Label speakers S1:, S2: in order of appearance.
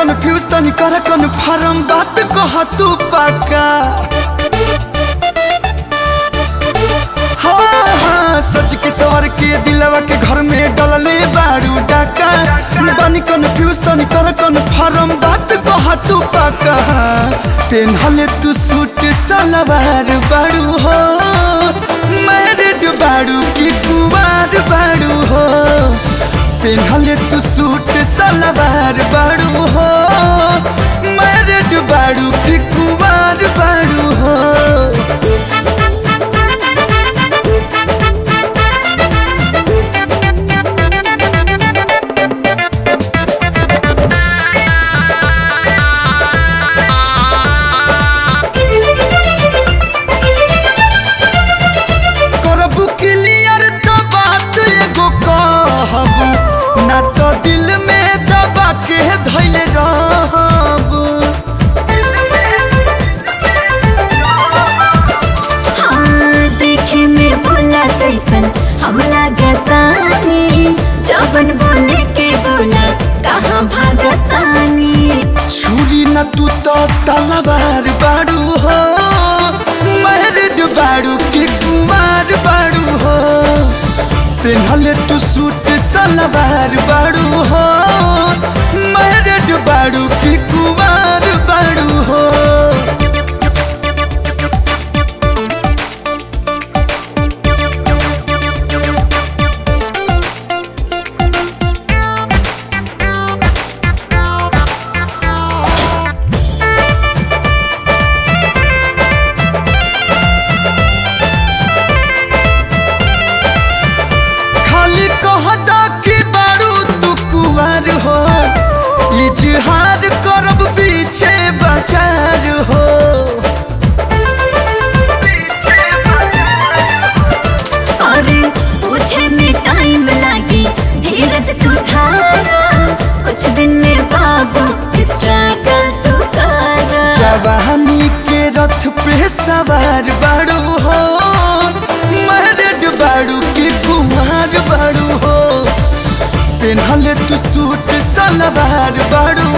S1: confuse तनी कर confirm बात कह तू पक्का हाँ हाँ सच के सवर के दिलवा के घर में डलले बारू डाका बानी कन्फ्यूज तनी कर कन्फर्म बात कह तू पक्का पेनहले तू सूट सलवार बारू हो मैरिड बारू की कुवार बारू हो पेनहले तू सूट सलवार बारू हो मैरिड बारू की कुवार बारू हो करबू क्लियर तो बात एगो कहबू ना तो दिल में दबा के धैल रहबू
S2: हाँ, देखे में बोला कैसन हम लागतानी जवन बोले के बोला कहाँ भागतानी
S1: छुरी न तू तो तलवार बाड़ू हो मैरिड बाड़ू की कुमार बाड़ू हो पेनहले तू सूट सलवार बाड़ू हो मैरिड बाड़ू की कुमार बाड़ू हो खाली कहदा कि बारू तू कुमार हो इजहार करब पीछे बाजार हो
S2: अरे पूछे में टाइम लागी धीरज तू धारा कुछ दिन में बाबू स्ट्रगल तू करा
S1: जवानी के रथ पे सवार बारू हो मैरिड बारू की कुमार बारू हो पेनहले तू सूट सलवार बारू